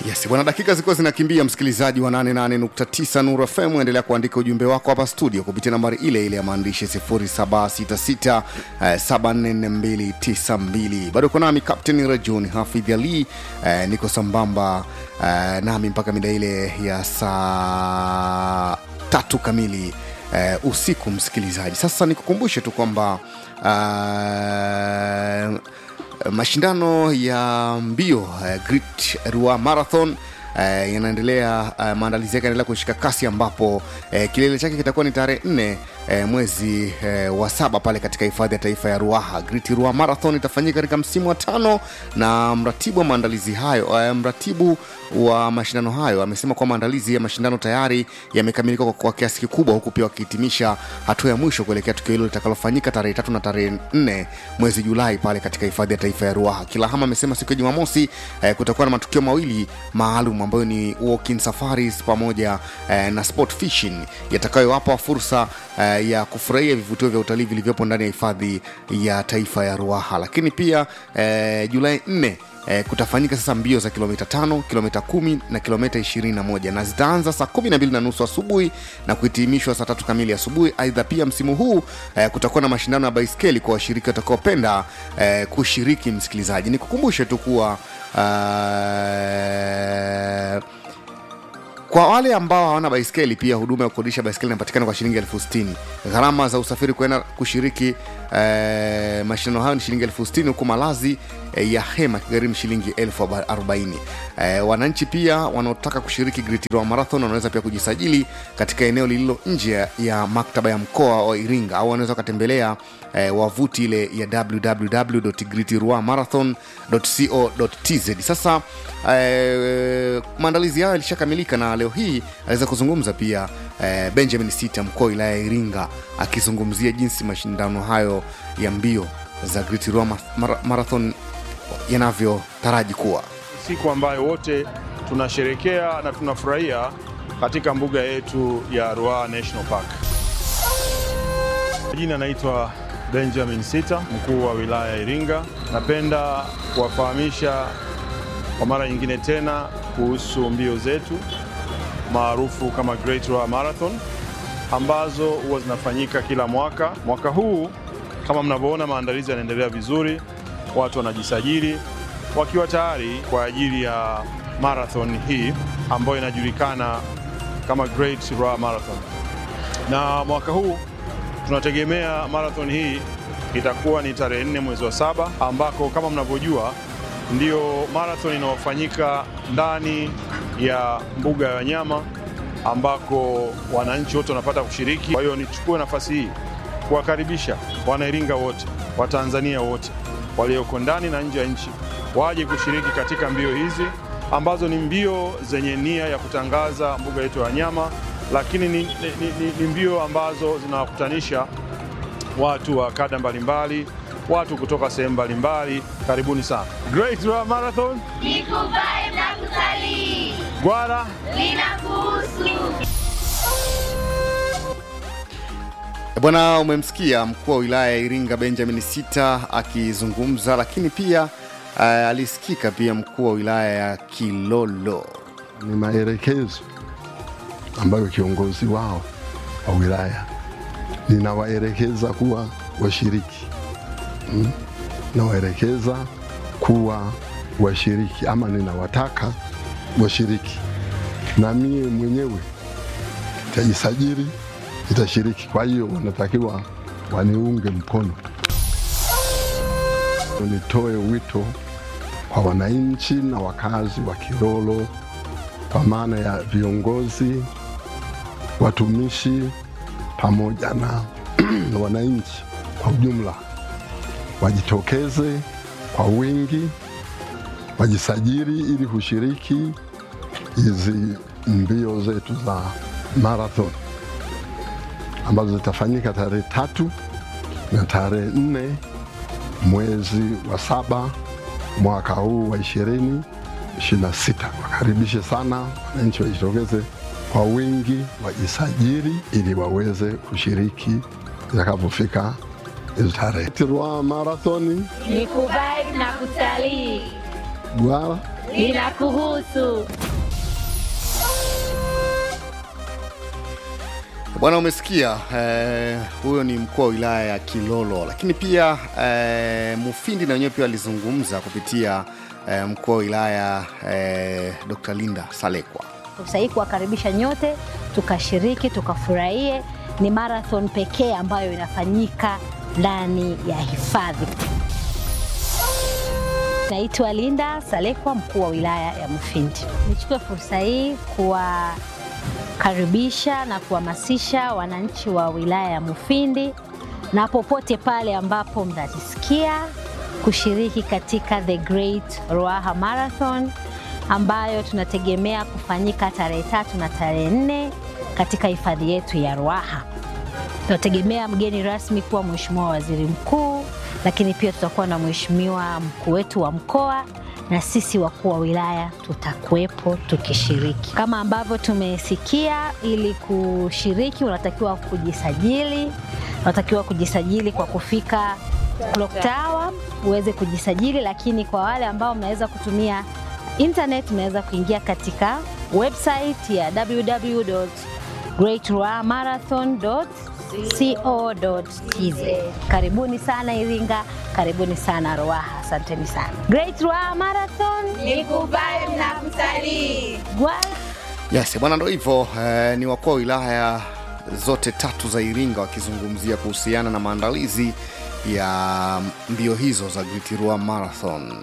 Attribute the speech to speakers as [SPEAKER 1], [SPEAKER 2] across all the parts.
[SPEAKER 1] Yes, bwana, dakika zilikuwa zinakimbia, msikilizaji wa 88.9 Nuru FM, endelea kuandika ujumbe wako hapa studio kupitia nambari ile ile ya maandishi 0766 eh, 744292. Bado uko nami Captain Rajon Hafidh Ali, eh, niko sambamba eh, nami mpaka mida ile ya saa tatu kamili eh, usiku, msikilizaji. Sasa nikukumbushe tu kwamba eh, mashindano ya mbio uh, Great Ruaha Marathon uh, yanaendelea uh, maandalizi yake yanaendelea kushika kasi ambapo uh, kilele chake kitakuwa ni tarehe nne uh, mwezi uh, wa saba pale katika hifadhi ya taifa ya Ruaha. Great Ruaha Marathon itafanyika katika msimu wa tano, na mratibu wa maandalizi hayo uh, mratibu wa mashindano hayo amesema kuwa maandalizi ya mashindano tayari yamekamilika kwa, kwa kiasi kikubwa, huku pia wakihitimisha hatua ya mwisho kuelekea tukio hilo litakalofanyika tarehe tatu na tarehe nne mwezi Julai pale katika hifadhi ya taifa ya Ruaha. Kilahama amesema siku ya Jumamosi eh, kutakuwa na matukio mawili maalum ambayo ni walking safaris pamoja eh, na sport fishing yatakayowapa fursa eh, ya kufurahia vivutio vya utalii vilivyopo ndani ya hifadhi ya taifa ya Ruaha, lakini pia eh, Julai 4 eh, kutafanyika sasa mbio za kilomita tano kilomita kumi na kilomita ishirini na moja na zitaanza saa kumi na mbili na nusu asubuhi na kuhitimishwa saa tatu kamili asubuhi aidha pia msimu huu eh, kutakuwa na mashindano ya baiskeli kwa washiriki watakaopenda eh, kushiriki msikilizaji nikukumbushe tu kuwa eh, kwa wale ambao hawana baiskeli pia huduma ya kukodisha baiskeli inapatikana kwa shilingi elfu sitini gharama za usafiri kuenda kushiriki eh, mashindano hayo ni shilingi elfu sitini huku malazi eh, ya hema kigharimu shilingi elfu arobaini eh, wananchi pia wanaotaka kushiriki Great Ruaha Marathon wanaweza pia kujisajili katika eneo lililo nje ya- ya maktaba ya mkoa wa Iringa au wanaweza wakatembelea eh, wavuti ile ya www.greatruahamarathon.co.tz sasa eh, maandalizi hayo yalishakamilika na leo hii aliweza kuzungumza pia eh, benjamin sita mkuu wa wilaya ya iringa akizungumzia jinsi mashindano hayo ya mbio za Great Ruaha Ma- Mara- marathon yanavyotaraji kuwa
[SPEAKER 2] siku ambayo wote tunasherekea na tunafurahia katika mbuga yetu ya Ruaha National Park. Jina naitwa Benjamin Sita, mkuu wa wilaya ya Iringa. Napenda kuwafahamisha kwa mara nyingine tena kuhusu mbio zetu maarufu kama Great Ruaha Marathon ambazo huwa zinafanyika kila mwaka. Mwaka huu kama mnavyoona, maandalizi yanaendelea vizuri, watu wanajisajili wakiwa tayari kwa ajili ya marathon hii ambayo inajulikana kama Great Ruaha Marathon. Na mwaka huu tunategemea marathon hii itakuwa ni tarehe nne mwezi wa saba ambako kama mnavyojua ndio marathon inayofanyika ndani ya mbuga ya wanyama ambako wananchi wote wanapata kushiriki. Kwa hiyo nichukue nafasi hii kuwakaribisha Wanairinga wote, Watanzania wote walioko ndani na nje ya nchi waje kushiriki katika mbio hizi ambazo ni mbio zenye nia ya kutangaza mbuga yetu ya wanyama, lakini ni, ni, ni, ni mbio ambazo zinawakutanisha watu wa kada mbalimbali, watu kutoka sehemu mbalimbali. Karibuni sana Great Ruaha Marathon.
[SPEAKER 3] ni kuvibe na kutalii
[SPEAKER 2] Gwara
[SPEAKER 3] linakuhusu.
[SPEAKER 1] bwana umemsikia mkuu wa wilaya ya iringa benjamin sita akizungumza lakini pia uh, alisikika pia mkuu wa wilaya ya kilolo
[SPEAKER 4] ni maelekezo ambayo kiongozi wao wa wilaya ninawaelekeza kuwa washiriki mm? nawaelekeza kuwa washiriki ama ninawataka washiriki, na mie mwenyewe nitajisajili, nitashiriki. Kwa hiyo wanatakiwa waniunge mkono. Nitoe wito kwa wananchi na wakazi wa Kilolo kwa maana ya viongozi, watumishi pamoja na wananchi kwa ujumla wajitokeze kwa wingi, wajisajili ili kushiriki hizi mbio zetu za marathon ambazo zitafanyika tarehe tatu na tarehe nne mwezi wa saba mwaka huu wa ishirini ishirini na sita. Wakaribishe sana wananchi, wajitokeze kwa wingi, wajisajili ili waweze kushiriki itakapofika hizo tarehe. Ruaha Marathoni
[SPEAKER 3] Ni kuvibe na kutalii.
[SPEAKER 4] Gwara
[SPEAKER 3] linakuhusu.
[SPEAKER 1] Bwana, umesikia eh, huyo ni mkuu wa wilaya ya Kilolo, lakini pia eh, Mufindi na wenyewe pia walizungumza kupitia eh, mkuu wa wilaya eh, Dr. Linda Salekwa.
[SPEAKER 5] fursa hii kuwakaribisha nyote tukashiriki tukafurahie. Ni marathon pekee ambayo inafanyika ndani ya hifadhi. Naitwa Linda Salekwa, mkuu wa wilaya ya Mufindi. Nichukue fursa hii kuwakaribisha na kuhamasisha wananchi wa wilaya ya Mufindi na popote pale ambapo mnajisikia kushiriki katika The Great Ruaha Marathon ambayo tunategemea kufanyika tarehe tatu na tarehe nne katika hifadhi yetu ya Ruaha. Tunategemea mgeni rasmi kuwa Mheshimiwa Waziri Mkuu, lakini pia tutakuwa na Mheshimiwa mkuu wetu wa mkoa na sisi wakuu wa wilaya tutakuwepo tukishiriki. Kama ambavyo tumesikia, ili kushiriki unatakiwa kujisajili, unatakiwa kujisajili kwa kufika Clock Tower uweze kujisajili, lakini kwa wale ambao mnaweza kutumia internet, mnaweza kuingia katika website ya www.greatruahamarathon.co.tz. Karibuni sana Iringa, karibuni sana Ruaha, asanteni sana. Great Ruaha Marathon
[SPEAKER 3] Nikuvae na kutalii.
[SPEAKER 5] Gwa-
[SPEAKER 1] Yes, bwana, ndo hivyo eh, ni wakuu wa wilaya zote tatu za Iringa wakizungumzia kuhusiana na maandalizi ya mbio hizo za Great Ruaha Marathon.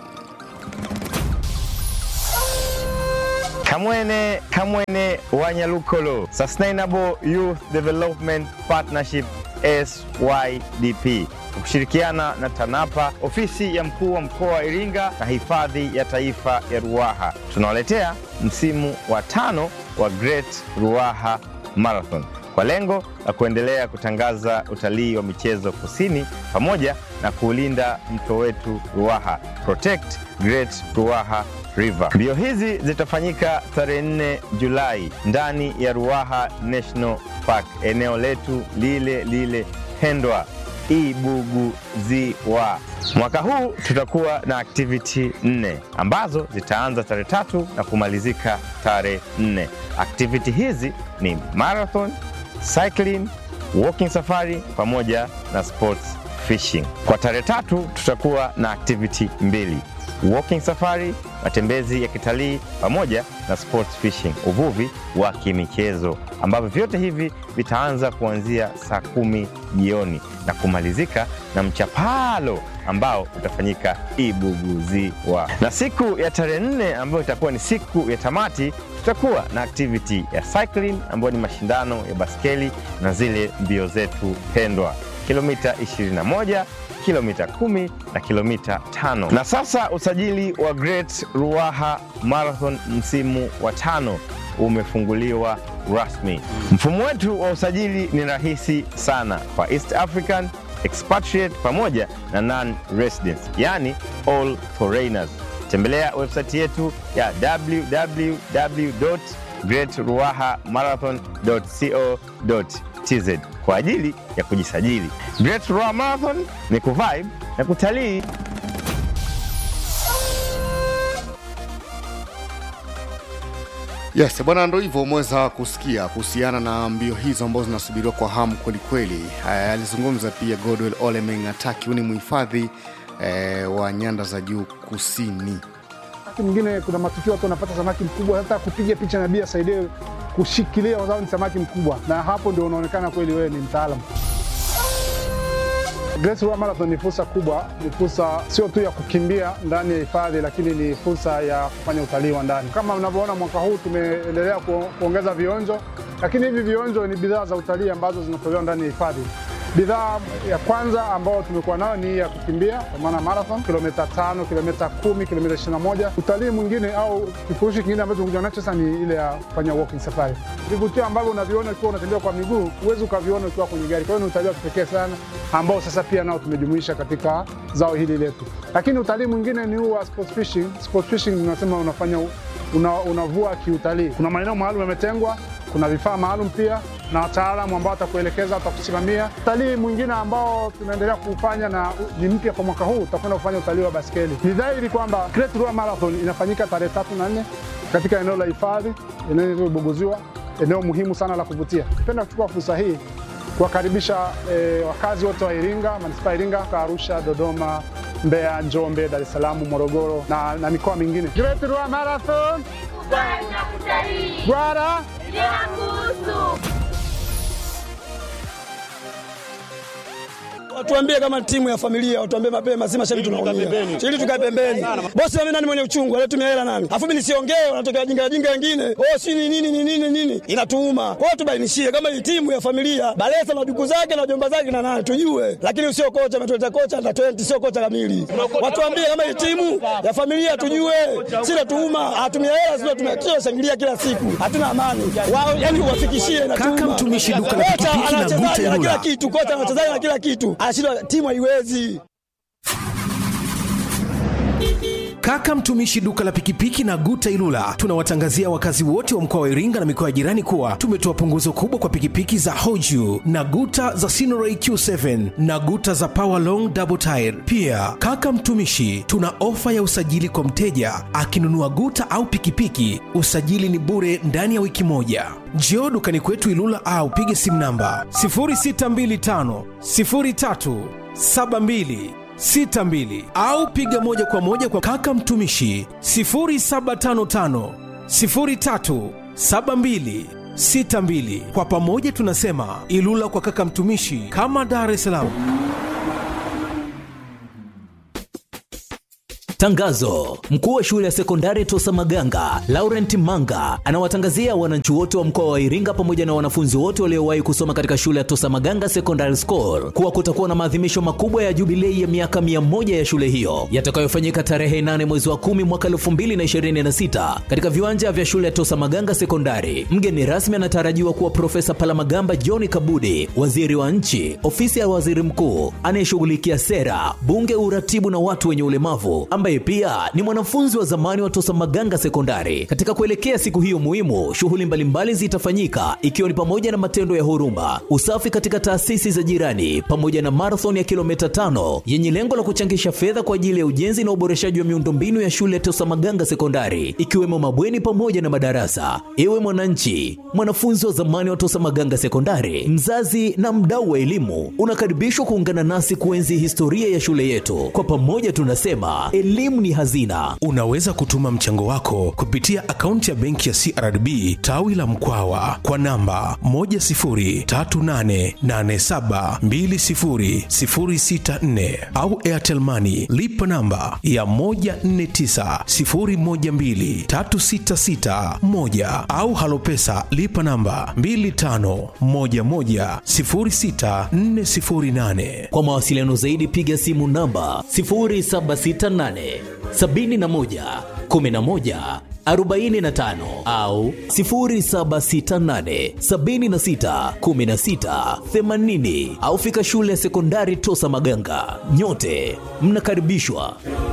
[SPEAKER 6] Kamwene Kamwene Wanyalukolo Sustainable Youth Development Partnership SYDP kwa kushirikiana na TANAPA, ofisi ya mkuu wa mkoa wa Iringa na hifadhi ya taifa ya Ruaha tunawaletea msimu wa tano wa Great Ruaha Marathon kwa lengo la kuendelea kutangaza utalii wa michezo kusini pamoja na kuulinda mto wetu Ruaha. Protect Great Ruaha River. Mbio hizi zitafanyika tarehe 4 Julai ndani ya Ruaha National Park, eneo letu lile lile pendwa Ibuguziwa. Mwaka huu tutakuwa na activity nne ambazo zitaanza tarehe tatu na kumalizika tarehe nne. Activity hizi ni marathon, cycling, walking safari pamoja na sports fishing. Kwa tarehe tatu tutakuwa na activity mbili walking safari, matembezi ya kitalii pamoja na sports fishing, uvuvi wa kimichezo, ambavyo vyote hivi vitaanza kuanzia saa kumi jioni na kumalizika na mchapalo ambao utafanyika Ibuguziwa. Na siku ya tarehe nne ambayo itakuwa ni siku ya tamati, tutakuwa na activity ya cycling ambayo ni mashindano ya baskeli na zile mbio zetu pendwa kilomita 21 kilomita 10 na kilomita 5. Na sasa usajili wa Great Ruaha Marathon msimu wa tano umefunguliwa rasmi. Mfumo wetu wa usajili ni rahisi sana kwa East African expatriate pamoja na non residents, yani all foreigners. Tembelea website yetu ya www.greatruahamarathon.co.tz kwa ajili ya kujisajili. Great Ruaha Marathon ni kuvibe na kutalii.
[SPEAKER 1] Yes, bwana, ndo hivyo umeweza kusikia kuhusiana na mbio hizo ambazo zinasubiriwa kwa hamu kwelikweli. Eh, Alizungumza pia Godwell Ole Mengataki, huyu ni mhifadhi eh, wa nyanda za juu kusini.
[SPEAKER 7] Wakati mwingine kuna matukio watu wanapata samaki mkubwa, hata kupiga picha na bia saidie kushikilia, kwa sababu ni samaki mkubwa, na hapo ndio unaonekana kweli wewe ni mtaalamu. Great Ruaha Marathon ni fursa kubwa, ni fursa sio tu ya kukimbia ndani ya hifadhi, lakini ni fursa ya kufanya utalii wa ndani. Kama mnavyoona, mwaka huu tumeendelea ku, kuongeza vionjo, lakini hivi vionjo ni bidhaa za utalii ambazo zinatolewa ndani ya hifadhi. Bidhaa ya kwanza ambayo tumekuwa nayo ni ya kukimbia kwa maana marathon, kilomita tano, kilomita kumi, kilomita ishirini na moja. Utalii mwingine au kifurushi kingine ambacho tumekuja nacho sasa ni ile ya kufanya walking safari. Vivutio ambavyo unaviona ukiwa unatembea kwa miguu huwezi ukaviona ukiwa kwenye gari. Kwa hiyo ni utalii wa kipekee sana ambao sasa pia nao tumejumuisha katika zao hili letu. Lakini utalii mwingine ni huu wa sports fishing. Sports fishing tunasema unafanya una, unavua kiutalii. Kuna maeneo maalum yametengwa kuna vifaa maalum pia na wataalamu ambao watakuelekeza, watakusimamia. Utalii mwingine ambao tunaendelea kuufanya na ni mpya kwa mwaka huu, utakwenda kufanya utalii wa baskeli. Ni dhahiri kwamba Great Ruaha Marathon inafanyika tarehe tatu na nne katika eneo la hifadhi, eneo lililobuguziwa, eneo muhimu sana la kuvutia. Napenda kuchukua fursa hii kuwakaribisha eh, wakazi wote wa Iringa, manispaa ya Iringa, Arusha, Dodoma, Mbeya, Njombe, Dar es Salaam, Morogoro na, na mikoa mingine. Great Ruaha Marathon
[SPEAKER 3] Bwana kutalii
[SPEAKER 7] Gwara
[SPEAKER 3] linakuhusu.
[SPEAKER 8] Watuambie kama timu ya familia, watuambie mapema, si mashabiki tunaumia. Ili tukae pembeni. Bosi mimi nani mwenye uchungu, anatumia hela nani? Afu mimi nisiongee, wanatokea jinga jinga wengine. Oh, si ni nini ni nini nini? Inatuuma. Kwa hiyo tubainishie kama hii timu ya familia, Balesa na duku zake na jomba zake na nani tujue. Lakini usio kocha ametuleta kocha under 20 sio kocha kamili. Watuambie kama hii timu ya familia tujue. Si natuuma, atumia hela sio tumekio shangilia kila siku. Hatuna amani. Wao yani uwafikishie na
[SPEAKER 9] Kaka mtumishi duka la pikipiki na
[SPEAKER 8] anachezaji
[SPEAKER 9] Guta
[SPEAKER 8] na kila
[SPEAKER 9] Ilula.
[SPEAKER 8] kitu, kocha anachezaji na kila kitu. Anashindwa timu haiwezi.
[SPEAKER 9] Kaka mtumishi duka la pikipiki na Guta Ilula, tunawatangazia wakazi wote wa mkoa wa Iringa na mikoa ya jirani kuwa tumetoa punguzo kubwa kwa pikipiki za Hoju na Guta za Sinoray Q7 na Guta za Power Long Double Tire. Pia kaka mtumishi, tuna ofa ya usajili kwa mteja akinunua Guta au pikipiki, usajili ni bure ndani ya wiki moja. Njoo dukani kwetu Ilula au pige simu namba 0625 03 72 62 au piga moja kwa moja kwa kaka mtumishi 0755 03 72 62. Kwa pamoja tunasema Ilula kwa kaka mtumishi, kama Dar es Salaam.
[SPEAKER 10] Tangazo: mkuu wa shule ya sekondari Tosa Maganga Laurent Manga anawatangazia wananchi wote wa mkoa wa Iringa pamoja na wanafunzi wote waliowahi kusoma katika shule ya Tosa Maganga Secondary School kuwa kutakuwa na maadhimisho makubwa ya jubilei ya miaka 100 ya shule hiyo yatakayofanyika tarehe 8 mwezi wa 10 mwaka 2026 katika viwanja vya shule ya Tosa Maganga Sekondari. Mgeni rasmi anatarajiwa kuwa Profesa Palamagamba John Kabudi, waziri wa nchi, ofisi ya waziri mkuu anayeshughulikia sera, bunge, uratibu na watu wenye ulemavu ambaye pia ni mwanafunzi wa zamani wa Tosa Maganga Sekondari. Katika kuelekea siku hiyo muhimu, shughuli mbalimbali zitafanyika ikiwa ni pamoja na matendo ya huruma, usafi katika taasisi za jirani, pamoja na marathon ya kilomita tano yenye lengo la kuchangisha fedha kwa ajili ya ujenzi na uboreshaji wa miundombinu ya shule ya Tosa Maganga Sekondari, ikiwemo mabweni pamoja na madarasa. Ewe mwananchi, mwanafunzi wa zamani wa Tosa Maganga Sekondari, mzazi na mdau wa elimu, unakaribishwa kuungana nasi kuenzi historia ya shule yetu. Kwa pamoja tunasema elimu ni hazina.
[SPEAKER 9] Unaweza kutuma mchango wako kupitia akaunti ya benki ya CRDB tawi la Mkwawa kwa namba 10388720064 au Airtel Money lipa namba ya 1490123661 au Halopesa lipa namba 25110648.
[SPEAKER 10] Kwa mawasiliano zaidi piga simu namba 0768 71 11 45 au 0768 76 16 80 au fika shule ya sekondari Tosa Maganga. Nyote mnakaribishwa.